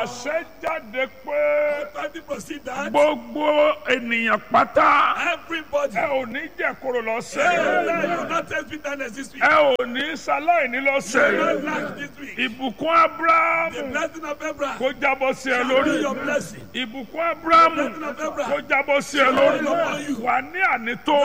àṣẹ jáde pé Authority proceed that gbogbo ènìyàn pátá everybody. ẹ ò ní jẹ kóró lọ́sẹ̀ Hey, yìí. you will not taste bitterness this week. ẹ ò ní ṣaláìní lọ́sẹ̀ You will yìí. not lack this week. ìbùkún The abrahamu blessing of Abraham kó jábọ́ sí ẹ shall be lórí your blessing. ìbùkún abrahamu blessing of Abraham kó jábọ́ sí ẹ lórí upon you. wà ní ànító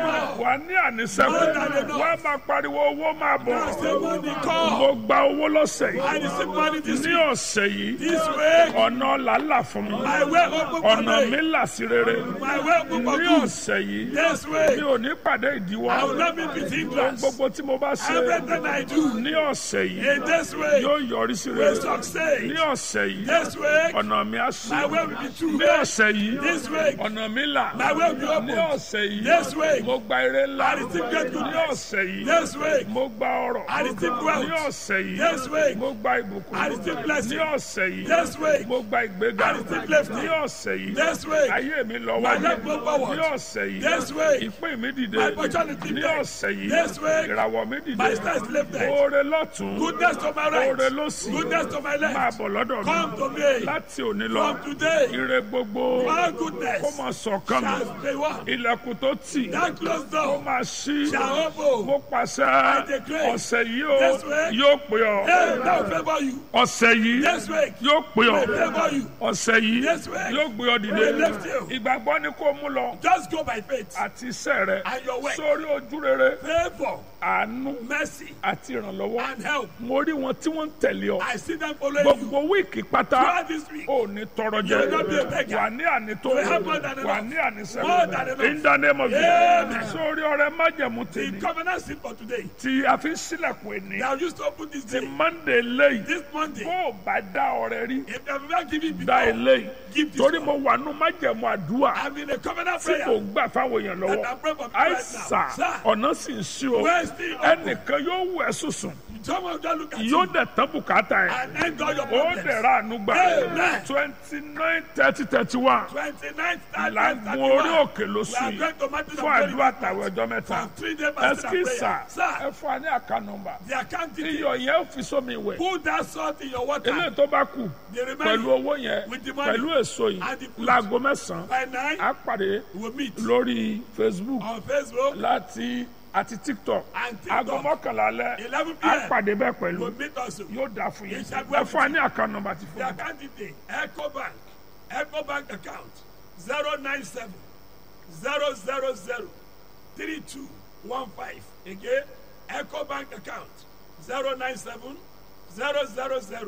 wà ní ànísẹ́kù More than enough. wà á máa pariwo owó máa bọ̀ Say money come. mo gba owó lọ́sẹ̀ I yìí receive money this ní week. ọ̀sẹ̀ yìí This week, ọ̀nà làálà fún mi my way open for ọ̀nà mi me. là sí rere My way open for ní good. ọ̀sẹ̀ yìí This mi week, ò ní pàdé ìdíwọ́ I will not be with hindrance. gbogbo tí mo bá ṣe Everything I do ní ọ̀sẹ̀ yìí in this week yóò yọrí sí will rere succeed. ní ọ̀sẹ̀ yìí This week, ọ̀nà mi á sí my way will be true. ní ọ̀sẹ̀ yìí This week, ọ̀nà mi là my way will be ní open. ọ̀sẹ̀ yìí This week, mo gba ire ńlá I receive great ní goodness. ọ̀sẹ̀ yìí This week, mo gba ọrọ̀ I receive ní wealth. ọ̀sẹ̀ yìí This week, mo gba ìbùkún I receive blessing. ní ọ̀sẹ̀ yìí This week, mo gba ìgbéga I receive lifting. ní ọ̀sẹ̀ yìí This week, ayé mi lọ my wájú life go forward. ní ọ̀sẹ̀ yìí This week, ìpín mi dìde my opportunity ní there. ọ̀sẹ̀ yìí This week, ìràwọ̀ mi dìde my star is lifted. oore lọ́tún Goodness to my right. oore lọ́sì Goodness to my máa left. bọ̀ lọ́dọ̀ mi Come to me. láti òní lọ From today, ire gbogbo all kó goodness máa sọ̀kan mi shall be one. ilẹ̀kùn tó tì That closed kó door máa ṣí shall open. mo pàṣẹ declare ọ̀sẹ̀ yìí ó this week, yóò pè ọ́ Hey, that will favor you. ọ̀sẹ̀ yìí This week, yóò pè ọ́ will favor you. ọ̀sẹ̀ yìí This week, yóò gbé ọ dìde will lift you. ìgbàgbọ́ ni kó mú lọ Just go by faith àti iṣẹ́ rẹ and your work. sórí ojú rere Favor, àánú mercy, àti ìrànlọ́wọ́ and help. mo rí wọn tí wọ́n ń tẹ̀lé ọ I see them following you gbogbo wíìkì pátá throughout this week. ò ní tọrọ jẹ You will not be a beggar. wà ní ànító You will have more than enough. wà ní ànísẹ́ More than enough. in the name of Amen. Jesus sórí ọrẹ májẹ̀mú The tèmi covenant sin for today. tí a fi ń sílẹ̀kùn ẹni They have used to open this ti day. monday lẹ́yìn This Monday, bó o bá dá ọrẹ rí if they have not given dá before, eléyìí give this torí one. mo wà nù májẹ̀mú àdúrà I'm in a covenant tí kò prayer. ń gbà fáwọn èèyàn And lọ́wọ́ I'm praying for people right àìsà now. Sir, ọ̀nà sì ń sí o where is the open? ẹnìkan yóò wù ẹ́ sùsùn Someone just look at yóò you dẹ̀ tán bùkátà ẹ̀ and end all your ó problems. dẹ̀ ra àánú gbà Amen. twenty nine thirty thirty one 29th, làgùn orí òkè lóṣù We are yìí going to Matthew fún àdúrà tàwọn ọjọ́ mẹ́ta for three days fasting and ẹsikísà prayer. Sir, ẹ fún wa ní àká nọ́mbà the account detail. iyọ̀ yẹn ó fi sómi wẹ̀ Put that salt in your water. eléyìí tó bá kù The pẹ̀lú remaining owó yẹn with the money pẹ̀lú èso yìí and the fruit. láago mẹ́sàn-án by nine, á pàdé we'll meet lórí facebook on Facebook láti àti tiktok and aago TikTok. mọ́kànlá alẹ́ 11 á p.m. pàdé bẹ́ẹ̀ pẹ̀lú We'll meet also. yóò dà fún yín Yes, I ẹ will. fún wa ní àká nọ́mbà ti fún The mi. account detail. Echo Bank. Echo Bank account 097 000 3215. Again, Echo Bank account 097 000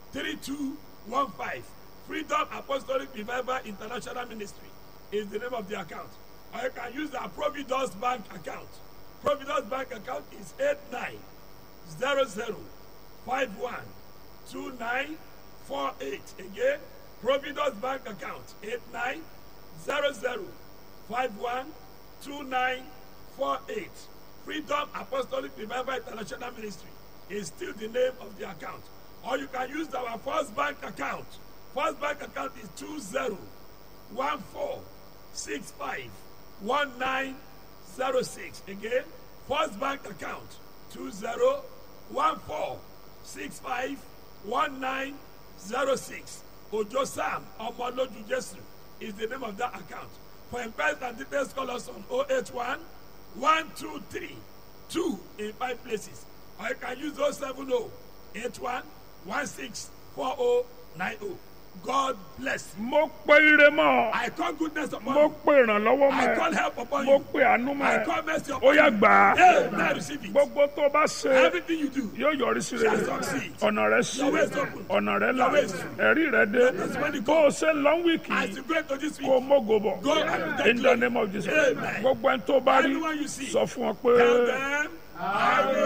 3215. Freedom Apostolic Revival International Ministry is the name of the account. Or you can use the Providence Bank account. Providence Bank account is 8900512948. Again, Providence Bank account 8900512948. Freedom Apostolic Revival International Ministry is still the name of the account. Or you can use our First Bank account. First Bank account is 2014651906. Again, First Bank account 2014651906. Ojo Sam Omoloju Jesu is the name of that account. For inquiries and details, call us on 081 123 2 in five places. Or you can use 070 81 16 4090. God bless you. mo pe ire mọ́ ọ I call goodness upon mo you. pe ìrànlọ́wọ́ mọ́ I call ẹ help upon mo you. pe àánú mọ́ I ẹ call mercy ó upon yá you. gbà á Hey, now receive it. gbogbo tó bá ṣe Everything you do. yóò yọrí sí rere Shall succeed. ọ̀nà rẹ sí Your way is open. ọ̀nà rẹ là Your way is true. ẹ̀rí rẹ dé testimony bó o ṣe lọ́n wíìkì As you go into this kó o week, mógo bọ̀ Go and take in the name of Jesus Amen. gbogbo ẹni tó bá rí Anyone you see, sọ fún ọ pé. tell them, I will